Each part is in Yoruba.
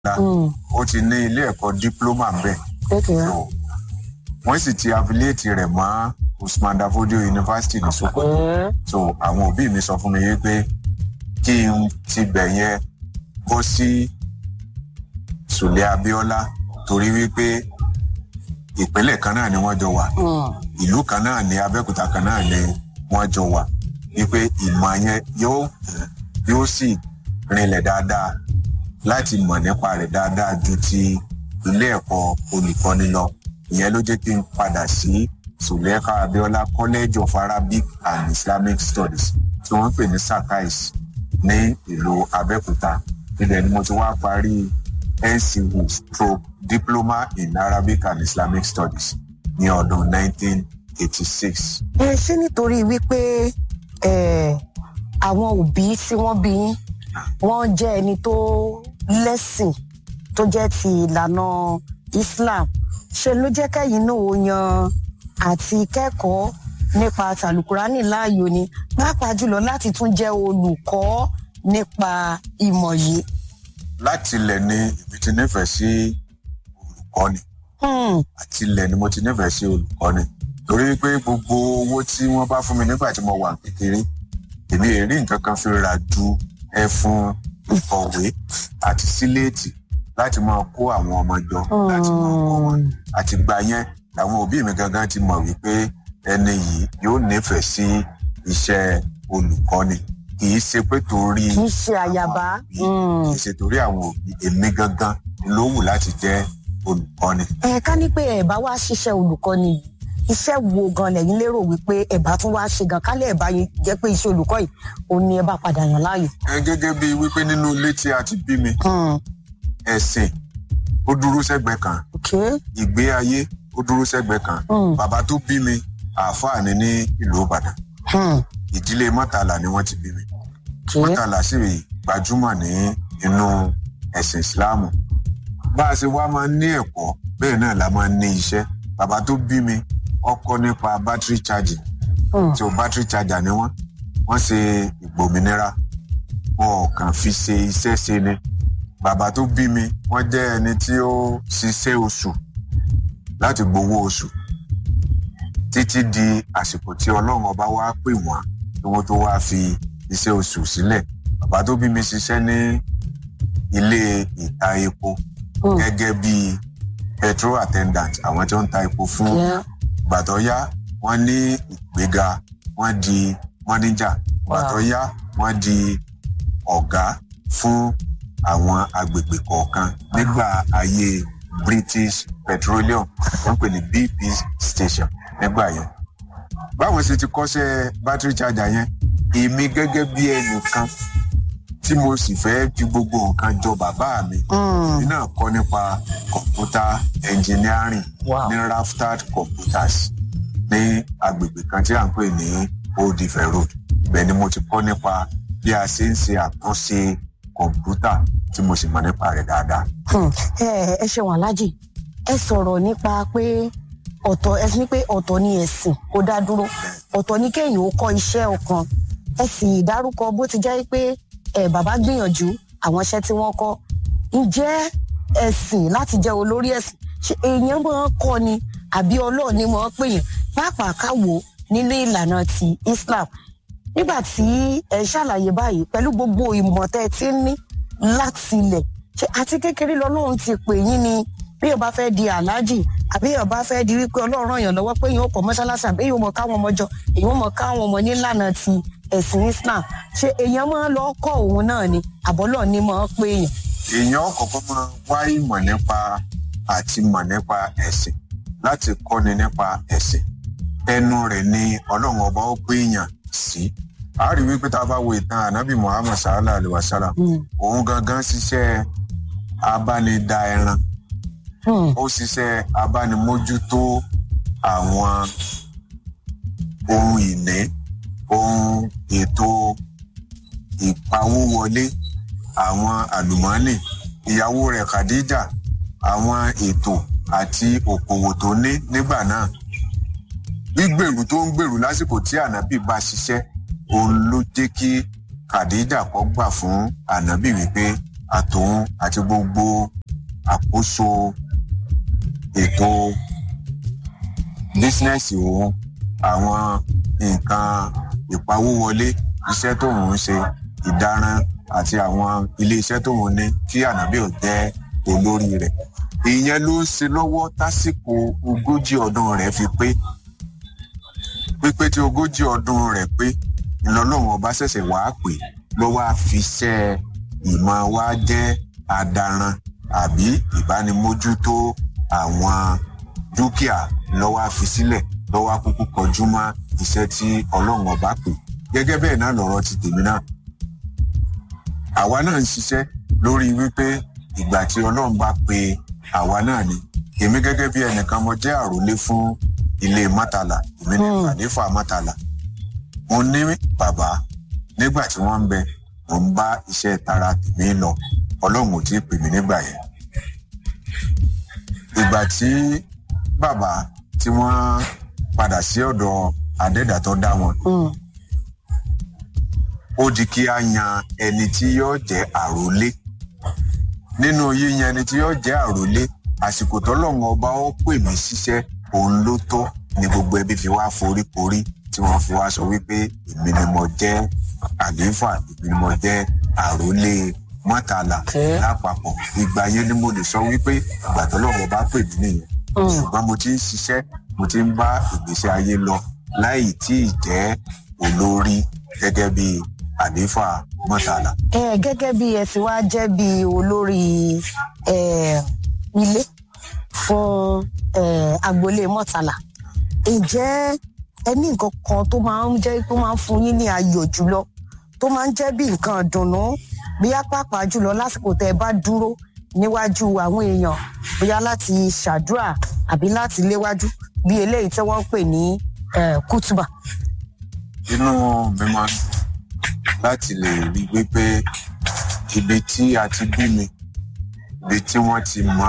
ó ti ní ilé ẹ̀kọ́ dípúlọ́mà bẹ́ẹ̀ Okay. so wọ́n sì ti affiliate rẹ̀ mọ́ usman dafodio university ní sokoto Mm. so àwọn òbí mi sọ fún mi wípé kí n ti bẹ̀ yẹn bọ́ sí sùlẹ̀ abiola torí wípé ìpínlẹ̀ kan náà ni wọ́n jọ wà Mm. ìlú kan náà ní abẹ́òkúta kan náà ni wọ́n jọ wà wípé ìmọ̀ yẹn yóò yóò sì rinlẹ̀ dáadáa láti mọ̀ nípa rẹ̀ dáadáa ju ti ilé ẹ̀kọ́ olùkọ́ni lọ ìyẹn ló jẹ́ kí n padà sí suleka abiola college of arabic and islamic studies tí wọ́n ń pè ní sakais ní ìlú abẹ́òkúta ibẹ̀ ni mo ti wá parí ncu stroke diploma in arabic and islamic studies ní ọdún 1986. ẹ ṣé nítorí wípé ẹ, àwọn òbí tí wọ́n bí yín wọ́n jẹ́ ẹni tó lẹ́sìn tó jẹ́ ti ìlànà islam ṣe ló jẹ́ kẹ́yìn náà ó yan àti kẹ́kọ̀ọ́ nípa tàlùkùránì láàyò ni pàápàá jùlọ láti tún jẹ́ olùkọ́ nípa ìmọ̀ yìí. láti ilẹ̀ ni èmi ti nífẹ̀ẹ́ sí olùkọ́ni Hmm, àti ilẹ̀ ni mo ti nífẹ̀ẹ́ sí olùkọ́ni torí pé gbogbo owó tí wọ́n bá fún mi nígbà tí mo wà kékeré èmi ò rí nǹkan kan fi rà ju ẹfun ìkọ̀wé àti síléètì láti máa kó àwọn ọmọ jọ láti máa kọ́ wọn hmm. àti gbà yẹn làwọn òbí mi gangan ti mọ̀ wípé ẹni yìí yóò nífẹ̀ẹ́ sí iṣẹ́ olùkọ́ni kì í ṣe pé torí kì í ṣe àyàbá. àwọn òbí, kì í ṣe torí àwọn òbí èmi gangan ló wù láti jẹ́ olùkọ́ni. ẹ ká ní pé ẹ bá wá ṣiṣẹ́ olùkọ́ni yìí iṣẹ́ wo gan lẹ́yìn lérò wípé ẹ bá tún wá ṣe gan kálẹ̀ ẹ bá yín jẹ́ pé iṣẹ́ olùkọ́ yìí òun ni ẹ bá padà yàn láàyò. ẹ gẹ́gẹ́ bíi wípé nínú ilé tí a ti bí mi Hmm, ẹ̀sìn ó dúró sẹ́gbẹ̀ẹ́ kan okay. ìgbé ayé ó dúró sẹ́gbẹ̀ẹ́ kan Hmm, bàbá tó bí mi àáfàá ni ní ìlú ìbàdàn hmm, ìdílé mọ́tàlá ni wọ́n ti bí mi okay. mọ́tàlá sì gbajúmọ̀ ní inú ẹ̀sìn ìsìláàmù bá a ṣe wá máa ń ní ẹ̀kọ́ bẹ́ẹ̀ náà la máa ń ní iṣẹ́ bàbá tó bí mi ọkọ nípa battery charging Hmm, tí o battery charger ni wọ́n wọ́n ṣe ìgbòmìnira wọn ò kàn fi ṣe iṣẹ́ ṣe ni bàbá tó bí mi wọ́n jẹ́ ẹni tí ó ṣiṣẹ́ oṣù láti gbowó oṣù títí di àsìkò tí ọlọ́run ọba wá pè wọ́n kí wọ́n tó wá fi iṣẹ́ oṣù sílẹ̀ bàbá tó bí mi ṣiṣẹ́ ní ilé ìta epo hmm, gẹ́gẹ́ bí petrol attendant àwọn tí ó ń ta epo fún yeah. gbàtọ́ yá wọ́n ní ìgbéga wọ́n di mọ́níjà gbàtọ́ yá wọ́n di ọ̀gá fún àwọn agbègbè kọ̀ọ̀kan nígbà ayé british petroleum wọ́n pè ní bp station nígbà yẹn. báwọn ṣe ti kọ́ṣẹ́ battery charger yẹn èmi gẹ́gẹ́ bí ẹnìkan tí mo sì fẹ́ fi gbogbo nǹkan jọ bàbá mi Hmm, èmi náà kọ́ nípa computer engineering wow. ní raftad computers ní agbègbè kan tí à ń pè ní old ife road ibẹ̀ ni mo ti kọ́ nípa bí a ṣe ń ṣe àtúnṣe kọ̀ǹpútà tí mo sì mọ̀ nípa rẹ̀ dáadáa. Hmm, ẹ ẹ ṣeun aláàjì ẹ sọ̀rọ̀ nípa pé ọ̀tọ̀ ẹ sì ní pé ọ̀tọ̀ ni ẹ̀sìn kó dá dúró ọ̀tọ̀ ni kéèyàn ó kọ́ iṣẹ́ ọ̀kan ẹ sì dárúkọ bó ti jẹ́ pé ẹ bàbá gbìyànjú àwọn iṣẹ́ tí wọ́n kọ́ ǹjẹ́ ẹ̀sìn láti jẹ́ olórí ẹ̀sìn ṣe èèyàn máa ń kọ́ ni àbí ọlọ́ọ̀ ni máa ń pèèyàn pàápàá káwo nílé ìlànà ti Islam nígbà tí ẹ ṣàlàyé báyìí pẹ̀lú gbogbo ìmọ̀ tẹ́ ẹ ti ń ní láti ilẹ̀ ṣe àti kékeré lọ́lọ́run ti pè yín ni bí yóò bá fẹ́ di aláàjì àbí yóò bá fẹ́ di wípé ọlọ́run ràn yàn lọ́wọ́ pé yóò kọ́ mọ́ṣáláṣí àbí yóò mọ̀ káwọn ọmọ jọ èyí ó mọ̀ káwọn ọmọ nílànà ti ẹ̀sìn Islam ṣe èèyàn máa ń lọ kọ́ òun náà ni àbọ́lọ̀ ni máa ń pè èèyàn. èèyàn kọ̀ọ̀kan máa wá ìmọ̀ nípa àti mọ̀ nípa ẹ̀sìn láti kọ́ni nípa ẹ̀sìn ẹnu rẹ̀ ni ọlọ́run ọba ó pé èèyàn sí. a rí wípé tá a bá wo ìtàn ànábì muhammad sallallahu alayhi wa sallam Hmm, òun gangan ṣiṣẹ́ abánidá ẹran hmm, ó ṣiṣẹ́ abánimójútó àwọn ohun ìní ohun ètò ìpawówọlé àwọn àlùmọ́ọ́nì ìyàwó rẹ̀ khadija àwọn ètò àti òkòwò tó ní nígbà náà gbígbèrú tó ń gbèrú lásìkò tí ànábì bá ṣiṣẹ́ òun ló jẹ́ kí khadija kọ́ gbà fún ànábì wípé àtòun àti gbogbo àkóso ètò bísínẹ́sì òun àwọn nǹkan ìpawówọlé iṣẹ́ tóun ń ṣe ìdarán àti àwọn iléeṣẹ́ tóun ní kí ànábì ò jẹ́ olórí rẹ̀ ìyẹn ló ń ṣe lọ́wọ́ tásìkò ogójì ọdún rẹ̀ fi pé pípé tí ogójì ọdún rẹ̀ pé ìlọlọ́run ọba ṣẹ̀ṣẹ̀ wàá pè ló wá fi ṣẹ́ ìmọ̀ wa jẹ́ adaran àbí ìbánimójútó àwọn dúkìá lọ́wọ́ fi sílẹ̀ lọ́wọ́ kúkú kọjú mọ́ iṣẹ́ tí ọlọ́run ọba pè gẹ́gẹ́ bẹ́ẹ̀ náà lọ̀rọ̀ ti tèmi náà àwa náà ń ṣiṣẹ́ lórí wípé ìgbà tí ọlọ́run bá pe àwa náà ni èmi gẹ́gẹ́ bí ẹnìkan mo jẹ́ àròlé fún ilé mọ́tàlá èmi ní àléfà mọ́tàlá mo ní bàbá nígbà tí wọ́n ń bẹ mo ń bá iṣẹ́ tara tèmi lọ ọlọ́run ò tí ì pè mí nígbà yẹn ìgbà tí bàbá tí wọ́n padà sí ọ̀dọ̀ adẹ́dà tó dá wọn ó di kí a yan ẹni tí yóò jẹ́ àròlé nínú yíyan ẹni tí yóò jẹ́ àròlé àsìkò tọ́lọ́run ọba ó pè mí síṣẹ́ òun ló tó ni gbogbo ẹbí fi wá foríkorí tí wọ́n fi wá sọ wípé èmi ni mo jẹ́ àlééfà èmi ni mo jẹ́ àròlé mọ́tàlá lápapọ̀ ìgbà yẹn ni mo lè sọ wípé ìgbà tọ́lọ́run ọba pè mí nìyẹn ṣùgbọ́n mo ti ń ṣiṣẹ́ mo ti ń bá ìgbésí ayé lọ láì tí ì jẹ́ olórí gẹ́gẹ́ bí àlééfà mọ́tàlá. ẹ gẹ́gẹ́ bí ẹ ti wá jẹ́ bí olórí ilé fún agboolé mọ́tàlá ǹjẹ́ ẹ ní nǹkan kan tó máa ń jẹ́ tó máa ń fún yín ní ayọ̀ jùlọ tó máa ń jẹ́ bí nǹkan ìdùnnú bí apápá jùlọ lásìkò tẹ́ ẹ bá dúró níwájú àwọn èèyàn bóyá láti ṣàdúrà àbí láti léwájú bí eléyìí tí wọ́n ń pè ní kútùbà. inú mi máa ń dùn láti lè rí wípé ibi tí a ti bí mi ibi tí wọ́n ti mọ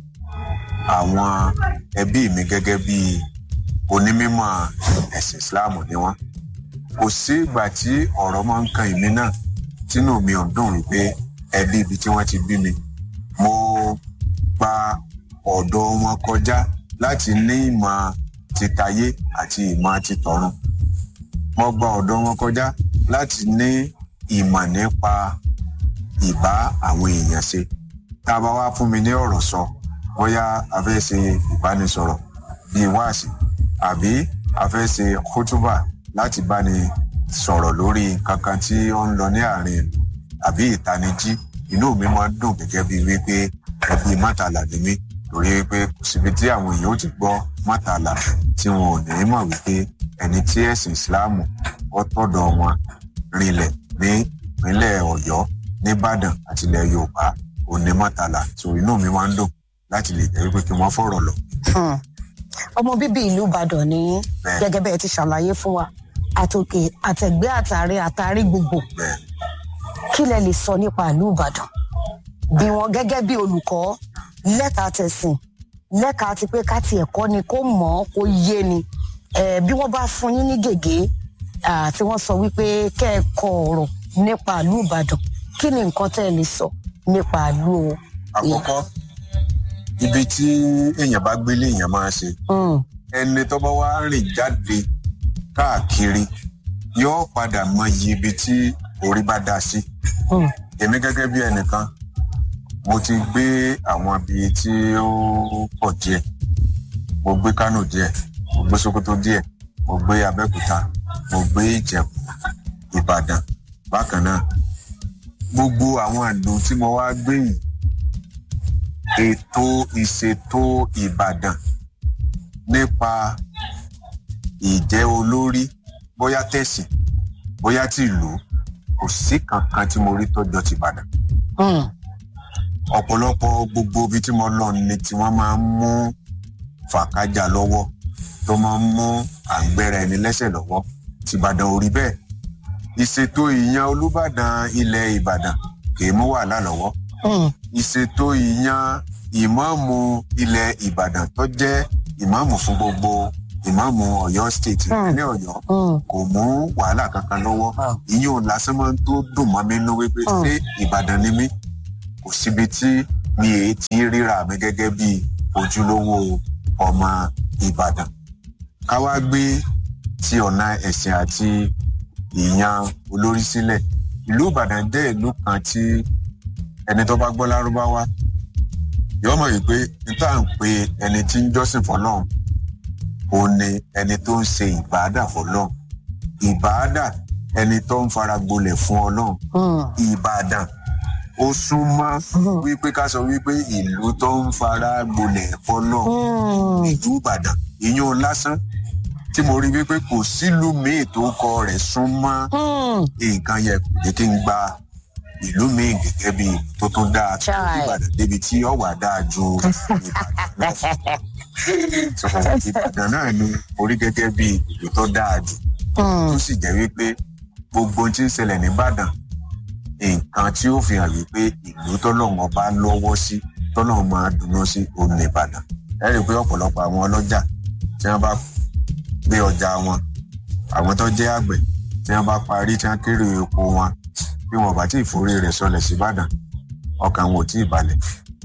àwọn ẹbí mi gẹ́gẹ́ bí onímọ̀ ẹ̀sìn islam ni wọ́n kò sí ìgbà tí ọ̀rọ̀ máa ń kan èmi náà tínú mi ò dùn wípé ẹbí ibi tí wọ́n ti bí mi mo gba ọ̀dọ̀ wọn kọjá láti ní ìmọ̀ titayé àti ìmọ̀ titọ̀run mo gba ọ̀dọ̀ wọn kọjá láti ní ìmọ̀ nípa ìbá àwọn èèyàn ṣe tá a bá wá fún mi ní ọ̀rọ̀ sọ bóyá a fẹ́ ṣe ìbánisọ̀rọ̀ bíi wáàsí àbí a fẹ́ ṣe kótúbà láti báni sọ̀rọ̀ lórí kankan tí ó ń lọ ní àárín ìlú àbí ìtanijí inú mi máa ń dùn gẹ́gẹ́ bíi wípé ẹbí mọ́tàlá ni mí torí wípé kò síbi tí àwọn èèyàn ó ti gbọ́ mọ́tàlá tí wọn ò ní mọ̀ wípé ẹni tí ẹ̀sìn ìsìláàmù ó tọ̀dọ̀ wọn rinlẹ̀ ní ìpínlẹ̀ ọ̀yọ́ nìbàdàn àti ilẹ̀ yorùbá òní mọ́tàlá tó inú mi máa ń dùn láti lè jẹ́ wípé kí wọ́n fọ̀rọ̀ lọ. ọmọ bíbí ìlú ìbàdàn ni gẹ́gẹ́ bẹ́ẹ̀ ti ṣàlàyé fún wa àtòkè àtẹ̀gbẹ́ àtàrí àtàrí gbogbo kí lẹ lè sọ nípa ìlú ìbàdàn bí wọn gẹ́gẹ́ bí olùkọ́ lẹ́ka tẹ̀sìn lẹ́ka ti pé ká tiẹ̀ kọ́ ni kó mọ̀ ọ́ kó yé ni bí wọ́n bá fún yín ní gègé tí wọ́n sọ wípé kẹ́ ẹ kọ ọ̀rọ̀ nípa ìlú ìbàdàn kí ni nǹkan tẹ́ ẹ lè sọ nípa ìlú o. àkọ́kọ́ ibi tí èèyàn bá gbélé èèyàn máa ṣe ẹni tó bá wá rìn jáde káàkiri yóò padà mọ iye ibi tí orí bá dá sí. èmi gẹ́gẹ́ bí ẹnìkan mo ti gbé àwọn ibi tí ó pọ̀ díẹ̀ mo gbé kánò díẹ̀ mo gbé sokoto díẹ̀ mo gbé abẹ́òkúta mo gbé ìjẹ̀bú ìbàdàn bákan náà gbogbo àwọn àdó tí mo wá gbé yìí ètò ìṣètò ìbàdàn nípa ìjẹ́ olórí bóyá tẹ̀sìn bóyá tìlú kò sí kankan tí mo rí tọ́jọ́ ti ìbàdàn ọ̀pọ̀lọpọ̀ gbogbo ibi tí mo lọ ni tí wọ́n máa ń mú fàkájà lọ́wọ́ tó máa ń mú àgbẹ̀rẹ̀ ẹni lẹ́sẹ̀ lọ́wọ́ tìbàdàn ò rí bẹ́ẹ̀ ìṣètò ìyan olùbàdàn ilẹ̀ ìbàdàn kìí mú wàhálà lọ́wọ́ ìṣètò ìyan ìmáàmù ilẹ̀ ìbàdàn tó jẹ́ ìmáàmù fún gbogbo ìmáàmù ọ̀yọ́ state ìpínlẹ̀ ọ̀yọ́ kò mú wàhálà kankan lọ́wọ́ ìyẹn ò lásán máa ń tó dùn mọ́ mi nínú wípé ṣé ìbàdàn ni mí kò síbi tí mi èé ti ríra mi gẹ́gẹ́ bí ojúlówó ọmọ ìbàdàn ká wá gbé ti ọ̀nà ẹ̀sìn àti ìyan olórí sílẹ̀ ìlú ìbàdàn jẹ́ ìlú kan tí ẹni tó bá gbọ́ lárúbáwá yóò mọ̀ wípé níta ń pe ẹni tí ń jọ́sìn fọlọ́run òun ni ẹni tó ń ṣe ìbáàdà fọlọ́run ìbáàdà ẹni tó ń fara gbolẹ̀ fún ọlọ́run ìbàdàn ó súnmọ́ wípé ká sọ wípé ìlú tó ń fara gbolẹ̀ fọlọ́run ìlú ìbàdàn ìyún lásán tí mo rí wípé kò sílùú míì tó kọ rẹ̀ súnmọ́ nǹkan yẹ kò ní kí n gba ìlú míì gẹ́gẹ́ bí tó tún dáa tó ìbàdàn débi tí ọ̀wà dáa ju ìbàdàn náà ìbàdàn náà ni orí gẹ́gẹ́ bí ìlú tó dáa jù tó sì jẹ́ wípé gbogbo ohun tí ń ṣẹlẹ̀ nìbàdàn nǹkan tí ó fi hàn wípé ìlú tọ́lọ́wọ́n bá lọ́wọ́ sí tọ́lọ́wọ́n máa dùnú sí òun nìbàdàn ẹ rí i pé ọ̀pọ̀lọpọ̀ àwọn ọlọ́jà tí wọ́n bá gbé ọjà wọn àwọn tó jẹ́ àgbẹ̀ tí wọ́n bá parí tí wọ́n kéré epo wọn bí wọn bá tí ìforí rẹ̀ sọlẹ̀ síbàdàn ọkàn wọn ò tí ì balẹ̀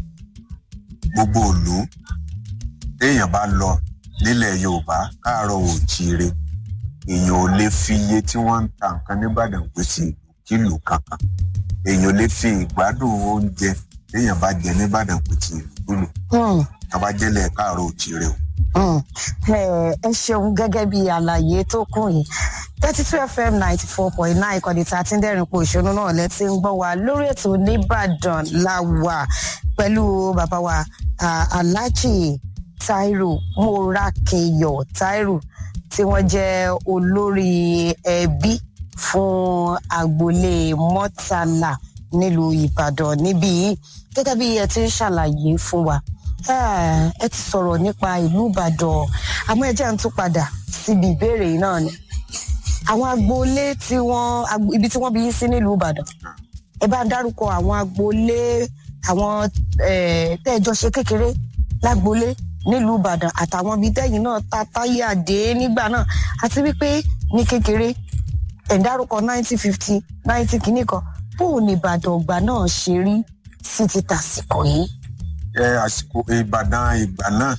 gbogbo òlú téèyàn bá lọ nílẹ̀ yorùbá káàárọ̀ òjíire èèyàn ò lè fi iye tí wọ́n ń ta nǹkan nìbàdàn pé sí kílò kankan èèyàn ò lè fi ìgbádùn oúnjẹ téèyàn bá jẹ nìbàdàn pé sí kílò tọ́ba jẹ́lẹ̀ káàárọ̀ òjíire o ẹ ṣeun gẹ́gẹ́ bí àlàyé tó kún yìí thirty two fm ninety four point nine ìkànnì tá a ti ń dẹ́rìn pò ìṣúná náà lẹ́tí ń gbọ́ wa lórí ètò nìbàdàn la wà pẹ̀lú bàbá wa alhaji tairu morakeyo tairu tí wọ́n jẹ́ olórí ẹbí fún agboolé mọ́tàlá nílùú ìbàdàn níbí yìí gẹ́gẹ́ bí ẹ ti ń ṣàlàyé fún wa ẹ ti sọ̀rọ̀ nípa ìlú ìbàdàn àmọ́ ẹ jẹ́ ń tún padà síbi ìbéèrè náà ni àwọn agboolé tí wọ́n ibi tí wọ́n bí yín sí nílùú ìbàdàn ẹ bá ń dárúkọ àwọn agboolé àwọn tẹ́ẹ̀jọ ṣe kékeré lágboolé nílùú ìbàdàn àtàwọn ibi tẹ́yìn náà ta táyé àdé nígbà náà àti wípé ní kékeré ẹ̀ ń dárúkọ nineteen fifty ninety kìíní kan bóun ní ìbàdàn ọgbà náà ṣe rí sí ti tàsìkò yìí ẹ àsìkò ìbàdàn ìgbà náà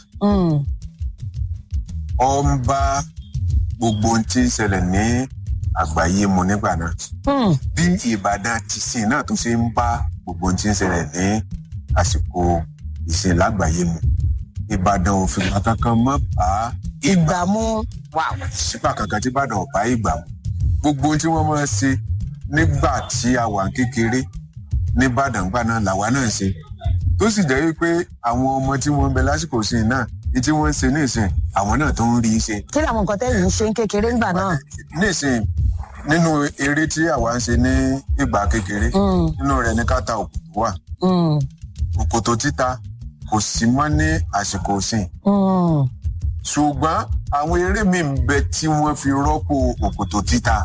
ọ ń bá gbogbo ohun tí ń ṣẹlẹ̀ ní àgbáyé mu nígbà náà bí ìbàdàn tìsín náà tó ṣe ń bá gbogbo ohun tí ń ṣẹlẹ̀ ní àsìkò ìsìn lágbàáyé mu ìbàdàn ò fìgbà kankan mọ́ bá ìgbà mú sípà kankan tí ìbàdàn ò bá ìgbà mu gbogbo ohun tí wọ́n máa ń ṣe nígbà tí a wà kékeré níbàdàn gbà náà làwa náà ṣe tó sì jẹ́ wípé àwọn ọmọ tí wọ́n ń bẹ lásìkò sí i náà ní tí wọ́n ń ṣe nísìn àwọn náà tó ń rí i ṣe. kí làwọn nǹkan tẹ́yìn ń ṣe ń kékeré ńgbà náà. nísìn nínú eré tí àwa ń ṣe ní ìgbà kékeré nínú rẹ̀ ní káta òkòtò wà òkòtò títa kò sí mọ́ ní àsìkò sìn. ṣùgbọ́n àwọn eré mi ń bẹ tí wọ́n fi rọ́pò òkòtò títa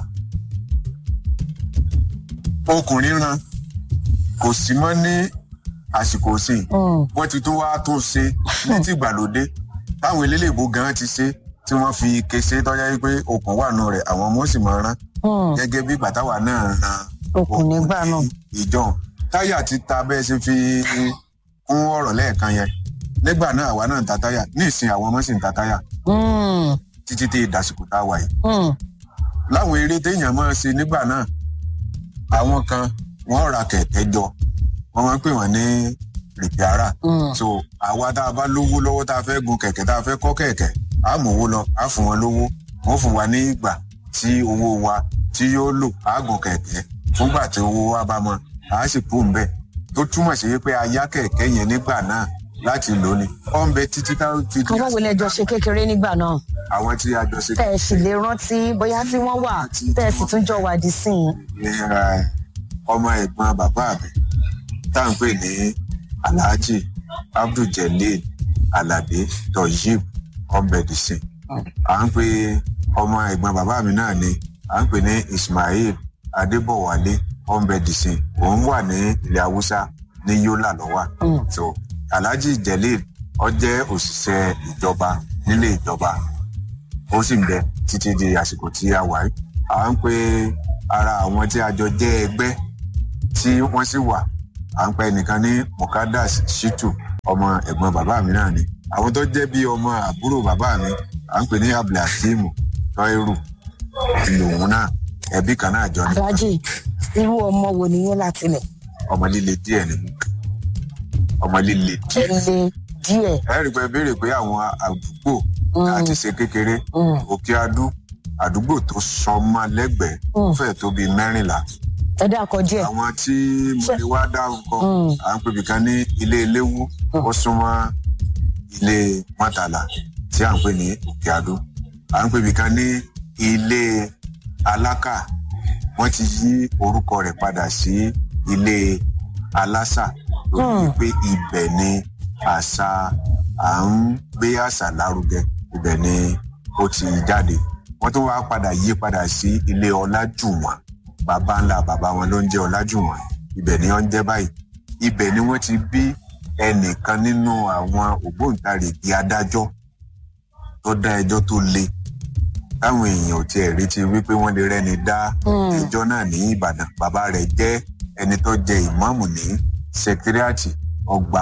ọkùnrin ran kò sí mọ́ ní àsìkò sí wọn ti tún wá tó ṣe ní ti ìgbàlódé táwọn eléléèbó gan ti ṣe tí wọn fi kése tọjá pé okùn wà nù rẹ àwọn ọmọ sì máa rán gẹgẹ bí bàtàwà náà ran okùn nígbà náà ìjọ táyà ti ta bẹẹ ṣe fi kún ọrọ lẹẹkan yẹn nígbà náà àwa náà ń ta táyà ní ìsìn àwọn ọmọ sì ń ta táyà títí tí ìdásìkò tá a wà yìí láwọn eré téèyàn máa ṣe nígbà náà àwọn kan wọn ra kẹkẹ jọ wọn máa ń pè wọn ní rìpíárà so àwa tá a bá lówó lọ́wọ́ tá a fẹ́ gun kẹ̀kẹ́ tá a fẹ́ kọ́ kẹ̀kẹ́ á mú owó lọ á fún wọn lówó wọn fún wa ní ìgbà tí owó wa tí yóò lò á gun kẹ̀kẹ́ fúngbà tí owó wa bá mọ á sì kú ń bẹ̀ tó túmọ̀ sí pé a yá kẹ̀kẹ́ yẹn nígbà náà láti lò ní ó ń bẹ títí tá a fi. àwọn wo lẹ jọ ṣe kékeré nígbà náà. àwọn tí a jọ ṣe. tẹ ẹ sì lè rántí bóyá tí wọn wà tẹ ẹ sì tún jọ wà dí sí i. ọmọ ẹ̀gbọ́n bàbá mi tá à ń pè ní alhaji abduljelil alabi toyib ọbẹdìsìn à ń pè ọmọ ẹ̀gbọ́n bàbá mi náà ni à ń pè ní ismail adébọwálé ọbẹdìsìn òun wà ní ilẹ̀ haúsá ní yola lọ́wọ́ so alhaji jelil ọ jẹ́ òṣìṣẹ́ ìjọba nílé ìjọba ó sì ń bẹ títí di àsìkò tí a wà yìí à ń pè ara àwọn tí a jọ jẹ́ ẹgbẹ́ tí wọ́n sì wà à ń pẹ́ nìkan ní mukadas shitu ọmọ ẹ̀gbọ́n bàbá mi náà ni àwọn tó jẹ́ bí ọmọ àbúrò bàbá mi à ń pè ní abdulhakeem tọ́irù lòun náà ẹbí kan náà jọ ní aláàjì irú ọmọ wo nìyẹn láti lẹ̀ ọmọ líle díẹ̀ ni ọmọ líle díẹ̀ ẹlẹ́ díẹ̀ ẹ rí i pé béèrè pé àwọn àdúgbò Mm. láti ṣe kékeré Mm. òkè adú àdúgbò tó sọmọ lẹ́gbẹ̀ẹ́ Mm. fẹ́ẹ̀ tó bíi mẹ́rìnlá ẹ dákọ díẹ̀ àwọn tí mo lè wá dárúkọ Mm. à ń pèbí kan ní ilé eléwú ó súnmọ́ ilé mọ́tàlá tí à ń pè ní òkè adó à ń pèbí kan ní ilé alákà wọ́n ti yí orúkọ rẹ̀ padà sí ilé alásà lórí Mm. pé ibẹ̀ ni àṣà à ń gbé àṣà lárugẹ ibẹ̀ ni ó ti jáde wọ́n tún wá padà yí padà sí ilé ọlájùwọ̀n bàbá ńlá bàbá wọn ló ń jẹ́ ọlájùwọ̀n ibẹ̀ ni wọ́n ń jẹ́ báyìí ibẹ̀ ni wọ́n ti bí ẹnìkan nínú àwọn ògbóǹtarìgì adájọ́ tó dá ẹjọ́ tó le táwọn èèyàn ò tiẹ̀ retí wípé wọ́n lè rẹ́ni dá Mm. ẹjọ́ náà ní ìbàdàn bàbá rẹ̀ jẹ́ ẹni tó jẹ ìmáàmù ní sẹkítírìàtì ọgbà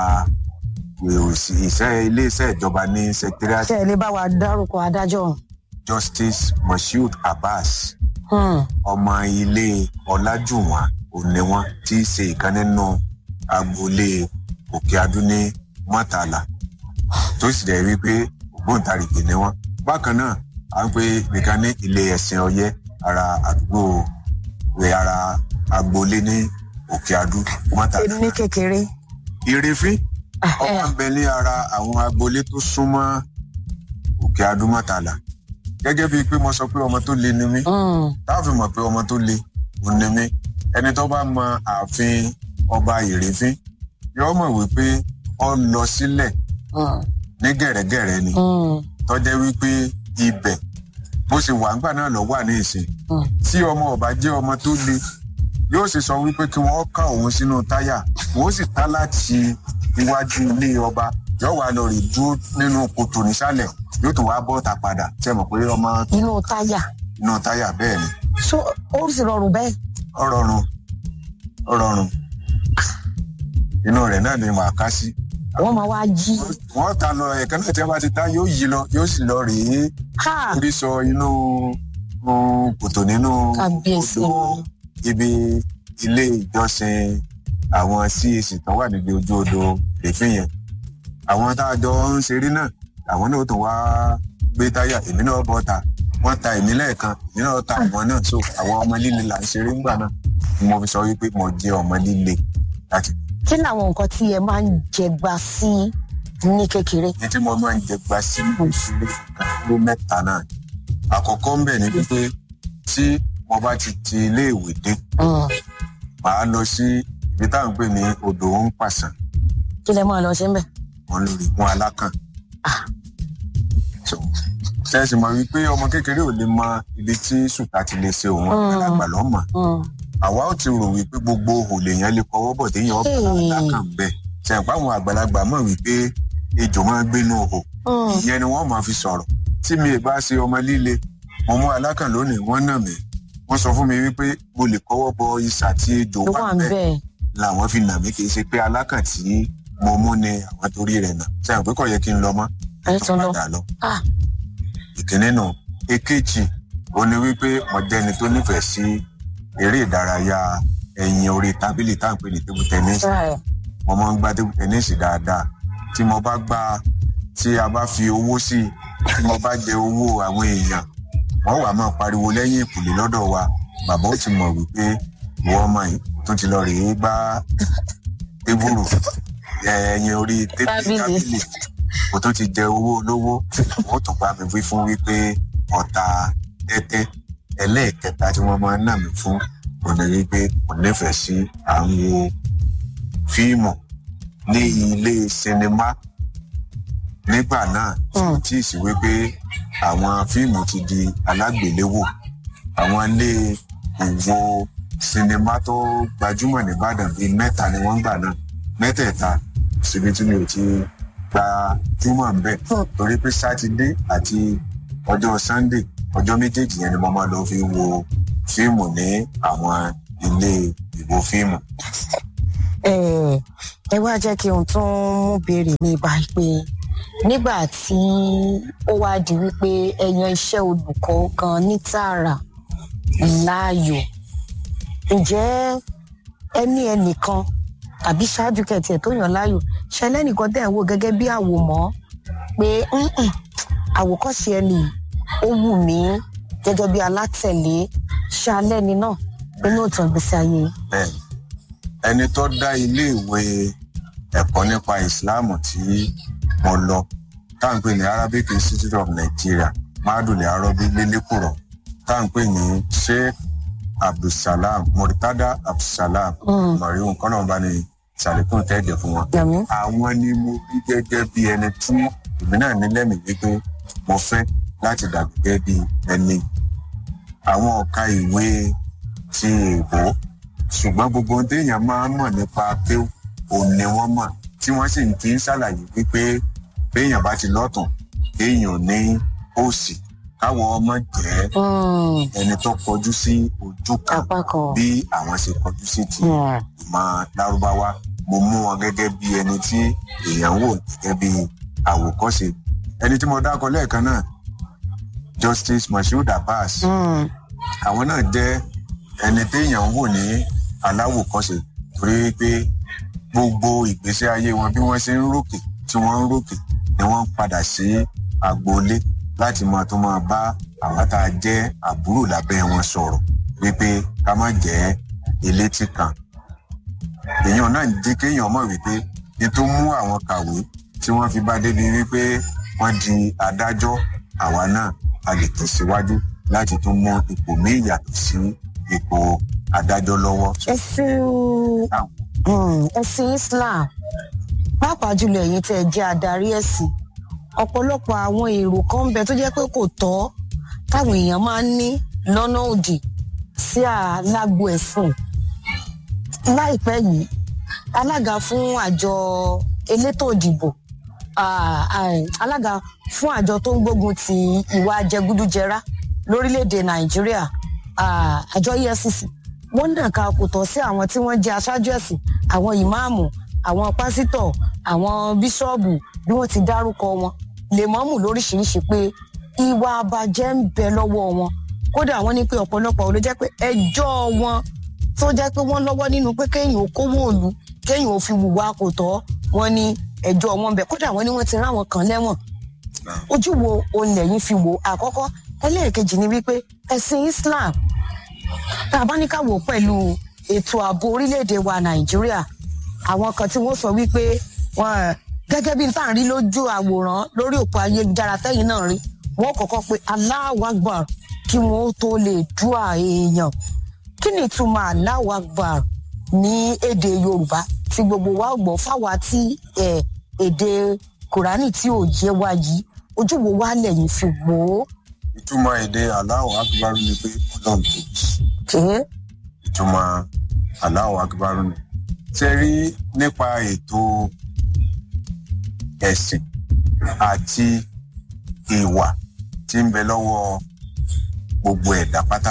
òsì iṣẹ́ iléeṣẹ́ ìjọba ní sẹkítírìàtì ṣe ẹ lè bá wa dárúkọ adájọ́ ọ̀hún. justice moshood abbas Hmm. ọmọ ilé ọlájùwọ̀n òní wọn tí í ṣe ìkan nínú agboolé òkè adú ní mọ́tàlá tó sì dẹ̀ wípé ògbóǹtarìgì ni wọn. bákan náà à ń pe nìkan ní ilé ẹ̀sìn ọyẹ́ ara àdúgbò rẹ̀ ara agboolé ní òkè adú mọ́tàlá. ní kékeré ìrèfín Ah, ọmọ eh. ń bẹ ní ara àwọn agboolé tó súnmọ́ òkè adú mọ́tàlá. gẹ́gẹ́ bíi pé mo sọ pé ọmọ tó le ni mí Hmm. táàfin mọ̀ pé ọmọ tó le ò ní mí ẹni tó bá mọ ààfin ọba ìrèfín yóò mọ̀ wípé ọ lọ sílẹ̀ Hmm. ní gẹ̀rẹ́gẹ̀rẹ́ ni Hmm. tọ́jẹ́ wípé ibẹ̀ bó ṣe wà ńgbà náà lọ wà ní ìsìn Hmm. tí ọmọ ọba jẹ́ ọmọ tó le yóò sì sọ wípé kí wọ́n ká òun sínú táyà wọ́n sì tá láti iwájú ilé ọba yóò wá lọ rè dúró nínú kòtò nísàlẹ̀ yóò tún wá bọ́ọ̀tà padà ṣe mọ̀ pé ọmọ inú táyà inú táyà bẹ́ẹ̀ ni so ó sì rọrùn bẹ́ẹ̀ ó rọrùn ó rọrùn inú rẹ̀ náà ni màá ká sí wọ́n máa wá jí wọ́n ta lọ ẹ̀ka náà tí wọ́n bá ti ta yóò yí lọ yóò sì lọ rèé ha orí sọ inú um, kòtò nínú Kábíyèsí odò wọn. ibi ilé ìjọsìn àwọn cac tó wà níbi ojú odò rèéfín yẹn àwọn tá a jọ ń ṣeré náà àwọn náà tó wá gbé táyà èmi náà bọ́ ta wọ́n ta èmi lẹ́ẹ̀kan èmi náà ta àwọn náà so àwọn ọmọ líle là ń ṣeré ńgbà náà ni mo fi sọ wípé mo jẹ́ ọmọ líle láti kí làwọn nǹkan tí ẹ máa ń jẹgba sí ní kékeré ní tí mo máa ń jẹ gba sí ìṣúlẹ̀ ló mẹ́ta náà àkọ́kọ́ ń bẹ̀ ni wípé tí mo bá ti ti iléèwé dé Hmm. màá lọ sí ibi táwọn ń pè ní odò ń pàṣán kí lẹ máa lọ ṣe ń bẹ̀ wọn lórí gun alákàn. Ah. So, ṣẹ́ẹ̀sì mọ̀ wípé ọmọ kékeré ò lè mọ ibi tí sùtà ti lè ṣe òun Mm. àgbàlagbà lọ́mọ Hmm. àwa ò ti rò wípé gbogbo òhò lèèyàn lè kọwọ́ bọ̀ téèyàn ọ̀bà Hey. alákàn bẹ́ẹ̀ ṣẹ̀ǹpá àwọn àgbàlagbà mọ̀ wípé ejò máa ń gbénú òhò Hmm. ìyẹn ni wọ́n máa fi sọ̀rọ̀ tí mi ì bá ṣe ọmọ líle mo mú alákàn lónìí wọ́n nà mí wọ́n sọ fún mi wípé mo lè kọ́wọ́ bọ isà tí ejò ló wà wà ń bẹ́ẹ̀ bẹ̀ làwọn fi nà mí kì í ṣe pé alákàn tí mo mú ni àwọn torí rẹ̀ nà sẹ́yìn pé kò yẹ kí n lọ mọ́ ẹ tún lọ padà lọ. Ah. ìkíní nù èkejì ó ní wípé mo jẹ́ni tó nífẹ̀ẹ́ sí eré ìdárayá ẹ̀yìn orí tábìlì tá à ń pè ní table tennis Right. mo máa ń gbá table tennis dáadáa tí mo bá gbá tí a bá fi owó sí i tí mo bá jẹ owó àwọn èèyàn wọ́n wà máa pariwo lẹ́yìn ìkùlé lọ́dọ̀ wa bàbá ó ti mọ̀ wípé ìwọ ọmọ yìí tó ti lọ rèé gbá tébùrù ẹ̀yìn orí tébìlì Tábìlì. tábìlì kò tó ti jẹ owó olówó wọ́n tún bá mi wí fún wípé ọ̀tá tẹ́tẹ́ ẹlẹ́ẹ̀kẹta tí wọ́n máa ń nà mí fún kò ní wípé kò nífẹ̀ẹ́ sí àwọn fíìmù ní ilé sinimá nígbà náà Hmm. tí ì sí wípé àwọn fíìmù ti di alágbèléwò àwọn ilé ìwo sinimá tó gbajúmọ̀ nìbàdàn bíi mẹ́ta ni wọ́n gbà náà mẹ́tẹ̀ẹ̀ta síbi tí mi ò ti gbajúmọ̀ ń bẹ̀ Hmm. torí pé sátidé àti ọjọ́ sunday ọjọ́ méjèèjì yẹn ni mo máa lọ fi wo fíìmù ní àwọn ilé ìwo fíìmù. ẹ ẹ wá jẹ́ kí n tún mú béèrè mi báyìí pé nígbà tí ó wá di wípé ẹ yan iṣẹ́ olùkọ́ gan ní tààrà láàyò ǹjẹ́ ẹ ní ẹnìkan tàbí ṣáájú kẹtì ẹ̀ tó yàn láàyò ṣẹlẹ́ nìkan tẹ̀ ń wò gẹ́gẹ́ bí àwòmọ́ pé "Mm-mm, àwòkọ́ṣe ẹni yìí, ó wù mí gẹ́gẹ́ bí alátẹ̀lé ṣalẹ́ ni náà nínú ìtàn ìgbésí ayé yìí. bẹ́ẹ̀ ẹni tó dá iléèwé ẹ̀kọ́ nípa ìsìláàmù tí mo lọ tá à ń pè ní arabic institute of nigeria madule arobi lélẹ́kùrọ̀ tá à ń pè ní sheikh abdulsalam murtada abdulsalam Mm. mọ̀ríhùn kọ́nà ní sàlékún tẹ́ẹ̀dẹ̀ fún wọn. Yàmí. àwọn ni mo rí gẹ́gẹ́ bí ẹni tí èmi náà ní lẹ́mìí wípé mo fẹ́ láti dàbí gẹ́gẹ́ bí ẹni àwọn ọ̀ka ìwé ti èèbó ṣùgbọ́n gbogbo ohun téèyàn máa ń mọ̀ nípa pé òun ni wọ́n mọ̀ tí wọ́n sì ń fi ń ṣàlàyé wípé béèyàn bá ti lọ́tàn kéèyàn ní òsì káwọn ọmọ jẹ́ Mm, ẹni tó kọjú sí ojú kan apá kan. bí àwọn ṣe kọjú sí ti Mm, ìmọ̀ lárúbáwá mo mú wọn gẹ́gẹ́ bí ẹni tí èèyàn wò gẹ́gẹ́ bí àwòkọ́ṣe ẹni tí mo dákọ lẹ́ẹ̀kan náà justice moshood abbas mm, àwọn náà jẹ́ ẹni téèyàn ń wò ní aláwòkọ́ṣe torí pé gbogbo ìgbésí ayé wọn bí wọ́n ṣe ń rókè tí wọ́n ń rókè ni wọ́n ń padà sí agboolé láti máa tó máa bá àwọn tá a jẹ́ àbúrò lábẹ́ wọn sọ̀rọ̀ wípé ká má jẹ́ elétí kan èèyàn náà jẹ́ kéèyàn mọ̀ wípé ní tó mú àwọn kàwé tí wọ́n fi bá débi wípé wọ́n di adájọ́ àwa náà a lè tẹ̀síwájú láti tún mú ipò míì yàtọ̀ sí ipò adájọ́ lọ́wọ́. ẹ̀sìn mm, ẹ̀sìn islam pàápàá jùlọ ẹ̀yin tẹ́ ẹ jẹ́ adarí ẹ̀sìn ọ̀pọ̀lọpọ̀ àwọn èrò kan ń bẹ tó jẹ́ pé kò tọ́ táwọn èèyàn máa ń ní lọ́nà òdì sí alágbo ẹ̀sìn láìpẹ́ yìí alága fún àjọ elétò ìdìbò ah, ah, alága fún àjọ tó ń gbógun ti ìwà jẹgúdújẹrá lórílẹ̀‐èdè nàìjíríà ah, àjọ efcc wọ́n náà ka kò tọ́ sí àwọn tí wọ́n jẹ́ aṣáájú ẹ̀sìn àwọn ìmáàmù àwọn pásítọ̀ àwọn bíṣọ́ọ̀bù bí wọ́n ti dárúkọ wọn lèmọ́mù lóríṣiríṣi pé ìwà àbàjẹ́ ń bẹ lọ́wọ́ wọn kódà wọ́n ní pé ọ̀pọ̀lọpọ̀ ló jẹ́ pé ẹjọ́ wọn tó jẹ́ pé wọ́n lọ́wọ́ nínú pé kéèyàn ó kówó òlu kéèyàn ó fi wùwà kò tọ́ wọn ní ẹjọ́ wọn bẹ̀ kódà wọ́n ní wọ́n ti ráwọn kan lẹ́wọ̀n ojú wo òun lẹ́yìn fi wò àkọ́kọ́ ẹlẹ́ẹ̀kejì ni wípé ẹ̀sìn islam tá a bá ní ká wò pẹ̀lú ètò ààbò orílẹ̀-èdè wa nàìjíríà àwọn kan tí wọ́n sọ wípé wọ́n gẹ́gẹ́ bí n tá à ń rí lójú àwòrán lórí òpó ayélujára tẹ́yìn náà rí wọ́n kọ́kọ́ pé Allahu Akbar kí wọ́n ó tó lè dúà èèyàn kí ni ìtumọ̀ Allahu Akbar ní èdè yorùbá tí gbogbo wa gbọ́ fáwa tí eh, èdè kùránì tí ò yé wa yìí ojú wo wá lẹ́yìn fi wò ó. ìtumọ̀ èdè aláwọ̀ akíbarú ni pé ọlọ́run tóbi Kèé. ìtumọ̀ aláwọ̀ akíbarú ni. ṣe rí nípa ètò ẹ̀sìn àti ìwà tí ń bẹ lọ́wọ́ gbogbo ẹ̀dá pátá.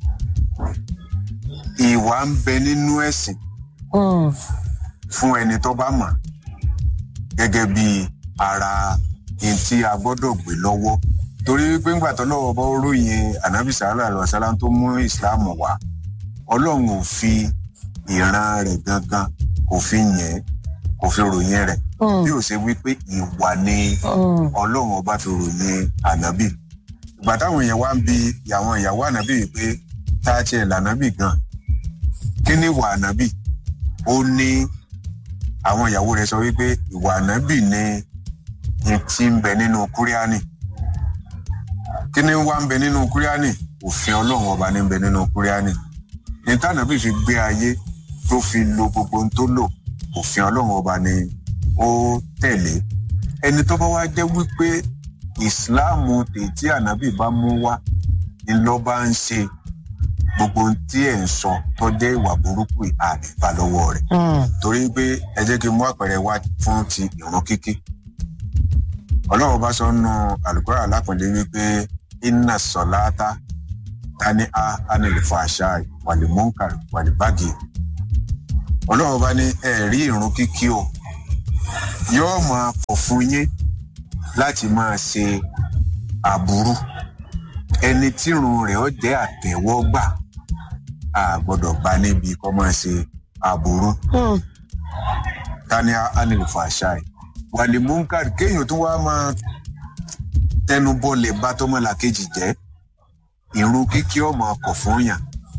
ìwà ń bẹ nínú ẹ̀sìn Mm, fún ẹni tó bá mọ̀ gẹ́gẹ́ bí ara ẹni tí a gbọ́dọ̀ gbé lọ́wọ́ torí pé ńgbà tó lọ́wọ́ bá ròyìn anabi sallallahu alaihi wasallam tó mú islam wá ọlọ́run ò fi ìran rẹ̀ gangan kò fi yẹn kò fi ròyìn rẹ̀ mm, bí ó ṣe wí pé ìwà ni mm, ọlọ́run ọba fi ròyìn ànábì ìgbà táwọn èèyàn wá ń bi àwọn ìyàwó ànábì yìí pé tá a tiẹ̀ lànábì gan kí ni ìwà ànábì ó ní àwọn ìyàwó rẹ̀ sọ wípé ìwà ànábì ni ní tí ń bẹ nínú kúríánì kí ni wá ń bẹ nínú kúríánì òfin ọlọ́run ọba ní ń bẹ nínú kúríánì ní tànàbì fi gbé ayé tó fi lo gbogbo ohun tó lò òfin ọlọ́run ọba ni ó tẹ̀lé ẹni tó bá wá jẹ́ wípé ìsìláàmù tètè ànábì bá mú wá ni lọ́ bá ń ṣe gbogbo ohun tí ẹ̀ ń sọ tó jẹ́ ìwà burúkú àdìbà lọ́wọ́ rẹ̀ mm. torí pé ẹ jẹ́ kí n mú àpẹẹrẹ wá fún ti ìrun kíkí ọlọ́run bá sọ nù àlùkòrò alápọ̀nlé wípé iná sọ̀láátá tani a anilẹ̀fọ̀ àṣà wàlímọ́ǹkà wàlíbàgì ọlọ́run bá ní ẹ̀rí ìrun kíkí o yóò máa pọ̀ fún yín láti máa ṣe aburú ẹni tírun rẹ̀ ó jẹ́ àtẹ̀wọ́gbà a gbọ́dọ̀ bá níbi kó máa ṣe aburú Hmm. tani anilifa ṣáì wàlẹ̀ munkar kéèyàn tó wá máa tẹnu bọlẹ̀ bá tọmọlàkejì jẹ́ ìrun kíkí ọmọ ọkọ̀ fún yàn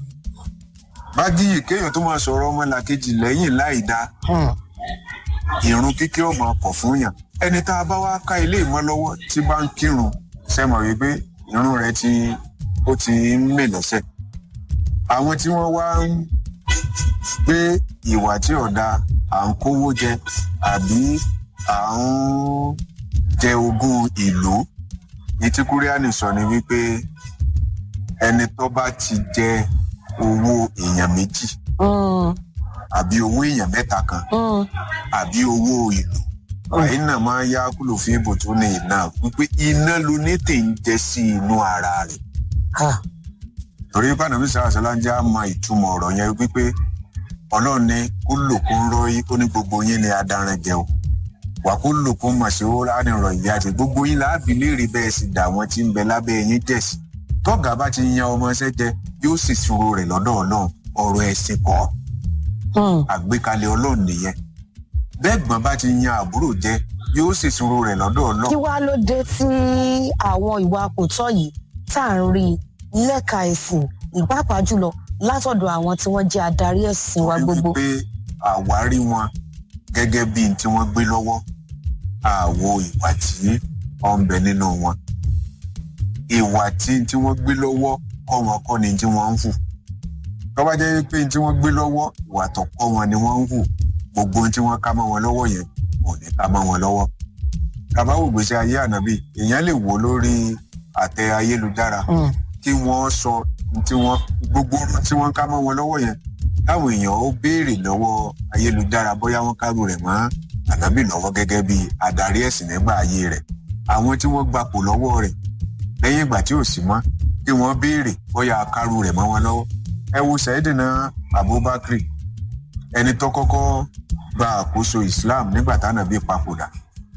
bájíyì kéèyàn tó máa sọ̀rọ̀ ọmọlàkejì lẹ́yìn láì dáa Hmm. ìrun kíkí ọmọ ọkọ̀ fún yàn ẹni tá a bá wá ká ilé ìmọ̀ lọ́wọ́ tí bá ń kírun sẹ́mọ̀ wípé irun rẹ̀ ti ó ti ń mè lẹ́sẹ̀ àwọn tí wọ́n wá ń gbé ìwà tí ọ̀dà à ń kówó jẹ àbí à ń jẹ ogún ìlú ní tí kúríánì sọ ni wípé ẹni tó bá ti jẹ owó èèyàn méjì Hmm. àbí owó èèyàn mẹ́ta kan Hmm. àbí owó ìlú wàyí náà máa ń yá kúlò fún ibò tó ní iná wípé iná ló ní tè ń jẹ sí inú ara rẹ̀ Ah. torí bánàbí sàrásálá ń já mọ ìtumọ̀ ọ̀rọ̀ yẹn wípé ọlọ́run ní kó lò kó ń rọ́yí ó ní gbogbo yín ni adaran jẹ o wà kó lò kó mọ̀ sí ó ránìrọ̀ ìyá àti gbogbo yín láàbì léèrè bẹ́ẹ̀ sì dà wọ́n tí ń bẹ lábẹ́ yín jẹ̀ sí tọ́gà bá ti yan ọmọ ẹsẹ́ jẹ yóò sì ṣòro rẹ̀ lọ́dọ̀ ọlọ́run ọ̀rọ̀ ẹ̀sìn kọ́ Hmm. àgbékalẹ̀ ọlọ́run nìyẹn bẹ́ẹ̀gbọ́n bá ti yan àbúrò jẹ yóò sì ṣòro rẹ̀ lọ́dọ̀ ọlọ́run kí wàá ló dé tí àwọn ìwà kò tọ́ yìí tá à ń rí i lẹ́ka ẹ̀sìn ìpápá jùlọ látọ̀dọ̀ àwọn tí wọ́n jẹ́ adarí ẹ̀sìn wa gbogbo. wípé àwárí wọn gẹ́gẹ́ bí n tí wọ́n gbé lọ́wọ́ àwo ìwà tí ó ń bẹ nínú wọn ìwà tí n tí wọ́n gbé lọ́wọ́ kọ́ wọn kọ́ ni tí wọ́n ń hù tó bá jẹ́ pé n tí wọ́n gbé lọ́wọ́ ìwà tó kọ́ wọn ni wọ́n ń hù gbogbo ohun tí wọ́n ká mọ́ wọn lọ́wọ́ yẹn kò ní ká mọ́ wọn lọ́wọ́ tàbá wò gbèsè ayé ànábì èèyàn lè wò lórí àtẹ ayélujára Hmm. kí wọ́n sọ ohun tí wọ́n gbogbo ohun tí wọ́n ká mọ́ wọn lọ́wọ́ yẹn táwọn èèyàn ó béèrè lọ́wọ́ ayélujára bóyá wọ́n kárù rẹ̀ mọ́ ànábì lọ́wọ́ gẹ́gẹ́ bí adarí ẹ̀sìn nígbà ayé rẹ̀ àwọn tí wọ́n gbapò lọ́wọ́ rẹ̀ lẹ́yìn ìgbà tí ò sí mọ́ kí wọ́n béèrè bóyá kárù rẹ̀ mọ́ wọn lọ́wọ́ ẹ wo sẹ́dínà abubakar ẹni tó kọ́kọ́ gba àkóso islam nígbà tánàbí papòdà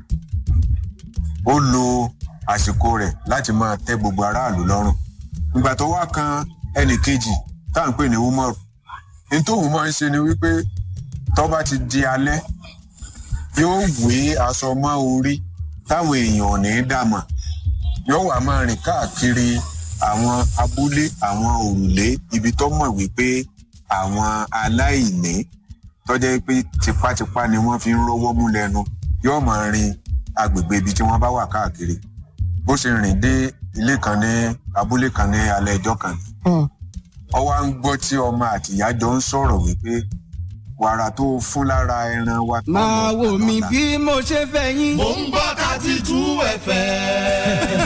ó lo àsìkò rẹ̀ láti máa tẹ́ gbogbo aráàlú lọ́rùn ìgbà tó wá kan ẹnì kejì tá à ń pè ní umar ní tóun máa ń ṣe ni wípé tó bá ti di alẹ́ yóò wé aṣọ mọ́ orí táwọn èèyàn ò ní í dàmọ̀ yóò wá máa rìn káàkiri àwọn abúlé àwọn òrùlé ibi tó mọ̀ wípé àwọn aláìní tọ́jẹ́ pé tipátipá ni wọ́n fi ń rówó mú lẹ́nu yóò máa rin agbègbè ibi tí wọ́n bá wà káàkiri bó ṣe rìn dé ilé kan ní abúlé kan ní alẹ́ ẹjọ́ kan ní Hmm. ọwọ́ à ń gbọ́ tí ọmọ àtìyá jọ ń sọ̀rọ̀ wípé wàrà tó fún lára ẹran wa. tó máa lọ wò tà mí lọ́la." bí mo ṣe fẹ́ yín. Mo ń gbọ́ thirty two FM.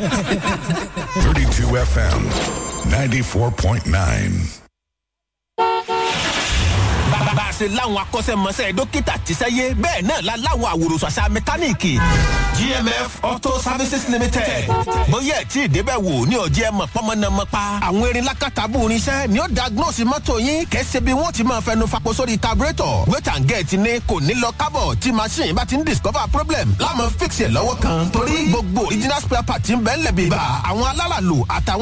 32 FM 94.9. bá a ṣe láwọn akọ́ṣẹ́mọṣẹ́ dókítà tíṣẹ́yé bẹ́ẹ̀ náà la láwọn àwòrán àṣà mẹkáníìkì. gmf auto services limited bóyá ẹ̀ tí ì débẹ̀ wò ní ọ̀jẹ̀ mọ̀ pọ́nmọ́nàmọ́pa. àwọn erin lákàtàbù irinṣẹ́ ni ó diagnose mọ́tò yín kẹ́sẹ́ bí wọ́n ti máa fẹnu fapò sórí carburetor wait and get ni kò ní lọ kábọ̀ tí machine bá ti ń discover problem láàmú fix ẹ̀ lọ́wọ́ kan torí gbogbo original spare part ń bẹ́ẹ̀ lẹ̀ bíbà àwọn aláràlù àtàwọn